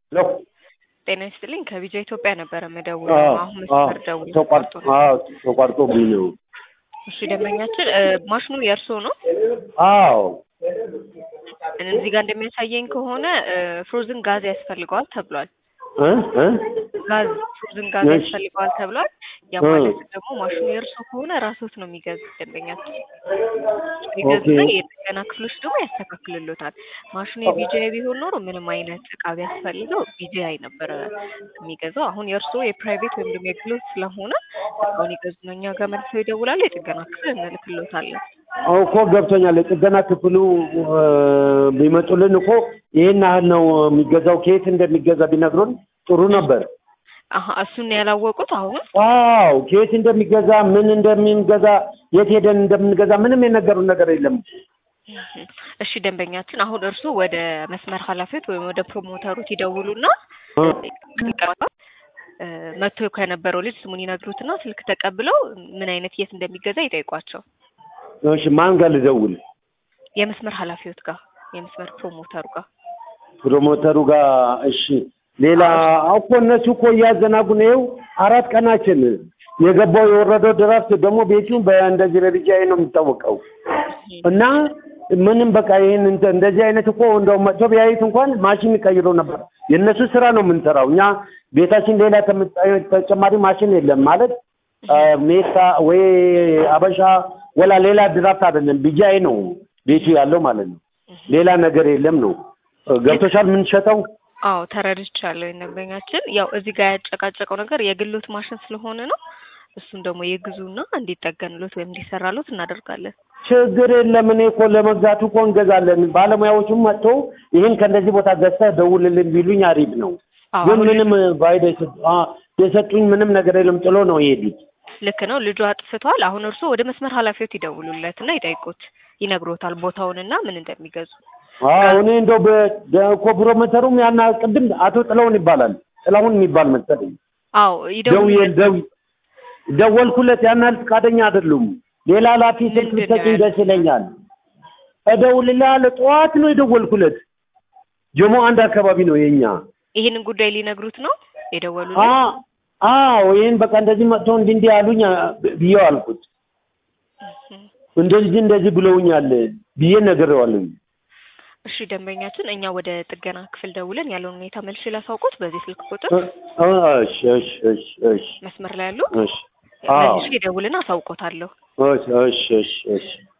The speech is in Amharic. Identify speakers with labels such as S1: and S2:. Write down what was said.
S1: ሄሎ
S2: ጤና ይስጥልኝ ከቢጃ ኢትዮጵያ ነበረ የምደውለው። አሁን መስመር ደውል
S1: ተቋርጦ ተቋርጦብኝ ነው።
S2: እሺ ደንበኛችን እ ማሽኑ የእርስዎ ነው?
S1: አዎ
S2: እዚህ ጋር እንደሚያሳየኝ ከሆነ ፍሮዝን ጋዝ ያስፈልገዋል ተብሏል።
S1: እ እ
S2: ጋዝ ፍሮዝን ጋዝ
S1: እሺ።
S2: ያስፈልገዋል ተብሏል። ያ
S1: እ።
S2: ማለት ደግሞ ማሽኑ የእርስዎ ከሆነ ራስዎት ነው የሚገዙት ደንበኛችን ይገዙና
S1: ኦኬ።
S2: የጥገና ክፍሎች ደግሞ ያስተካክልሎታል። ማሽኑ የቢጂአይ ቢሆን ኖሮ ምንም አይነት እቃ ቢያስፈልገው ቢጂአይ ነበረ የሚገዛው። አሁን የእርስዎ የፕራይቬት ወይም ደግሞ የግሎት ስለሆነ እቃውን ይገዙና እኛ ጋር መልሰው ይደውላሉ። የጥገና ክፍል እንልክሎታለን።
S1: እኮ ገብቶኛል። የጥገና ክፍሉ እ፣ ቢመጡልን እኮ ይሄን ያህል ነው የሚገዛው። ከየት እንደሚገዛ ቢነግሩን ጥሩ ነበር።
S2: አሀ እሱን ያላወቁት አሁን
S1: አዎ ከየት እንደሚገዛ ምን እንደምንገዛ የት ሄደን እንደምንገዛ ምንም የነገሩን ነገር የለም።
S2: እሺ ደንበኛችን አሁን እርሱ ወደ መስመር ኃላፊዎች ወይም ወደ ፕሮሞተሩት ይደውሉና
S1: እ፣
S2: እ፣ መጥቶ ከነበረው ልጅ ስሙን ይነግሩትና ስልክ ተቀብለው ምን አይነት የት እንደሚገዛ ይጠይቋቸው።
S1: እሺ ማን ጋር ልደውል?
S2: የመስመር ኃላፊዎት ጋር የመስመር ፕሮሞተሩ ጋር
S1: ፕሮሞተሩ ጋር እሺ። ሌላ እኮ እነሱ እኮ እያዘናጉ ነው። ይኸው አራት ቀናችን የገባው የወረደው ድራፍት ደግሞ ቤቱ በእንደዚህ በቢጃይ ነው የሚታወቀው እና ምንም በቃ ይህን እንተ- እንደዚህ አይነት እኮ እንደው መጥቶ ቢያዩት እንኳን ማሽን ቀይሮ ነበር። የእነሱ ስራ ነው የምንሰራው እኛ ቤታችን ሌላ ተመ- ተጨማሪ ማሽን የለም ማለት አ፣ ሜታ ወይ አበሻ ወላ ሌላ ድራፍት አይደለም ቢጃይ ነው ቤቱ ያለው ማለት ነው። ሌላ ነገር የለም ነው ገብቶሻል? የምንሸጠው
S2: አዎ ተረድቻለሁ። ደንበኛችን ያው እዚህ ጋር ያጨቃጨቀው ነገር የግሎት ማሽን ስለሆነ ነው። እሱን ደግሞ የግዙና እንዲጠገንሎት ወይም እንዲሰራሎት እናደርጋለን።
S1: ችግር የለም። እኔ እኮ ለመግዛቱ እኮ እንገዛለን። ባለሙያዎቹም መጥቶ ይህን ከእንደዚህ ቦታ ገዝተህ ደውልልን ቢሉኝ አሪፍ ነው።
S2: አዎ
S1: ግን
S2: አሁን
S1: ምንም ፋይዳ የሰጡ- አ፣ የሰጡኝ ምንም ነገር የለም። ጥሎ ነው የሄዱት።
S2: ልክ ነው። ልጁ አጥፍቷል። አሁን እርሱ ወደ መስመር ኃላፊዎት ይደውሉለት እና ይጠይቁት፣ ይነግሮታል ቦታውንና ምን እንደሚገዙ።
S1: አዎ እኔ እንደው በ- በ- እኮ ፕሮሞተሩም ያን ቅድም አቶ ጥላሁን ይባላል ጥላሁን የሚባል መሰለኝ
S2: አዎ
S1: ደውዬ
S2: ይደውሉለት።
S1: ደው- ደወልኩለት ያን ያህል ፈቃደኛ አይደሉም። ሌላ ኃላፊ ስልክ
S2: ምንድን ነው
S1: ብትሰጪኝ
S2: ያሉት?
S1: ደስ ይለኛል። እደውልልሃለሁ። ጠዋት ነው የደወልኩለት። ጀሞ አንድ አካባቢ ነው የኛ
S2: ይህንን ጉዳይ ሊነግሩት ነው የደወሉለት።
S1: አ- አዎ ይህን በቃ እንደዚህ መጥተው እንዲህ እንዲህ አሉኝ አ- ብዬው አልኩት። እንደዚህ እንደዚህ ብለውኛል ብዬ ነግሬዋለሁ።
S2: እሺ ደንበኛችን፣ እኛ ወደ ጥገና ክፍል ደውለን ያለውን ሁኔታ መልሼ ላሳውቁት በዚህ ስልክ ቁጥር
S1: እ- እሺ እሺ እሺ እሺ
S2: መስመር ላይ ያሉ
S1: እሺ አዎ
S2: መልሼ ደውልና አሳውቆታለሁ።
S1: እሺ እሺ እሺ እሺ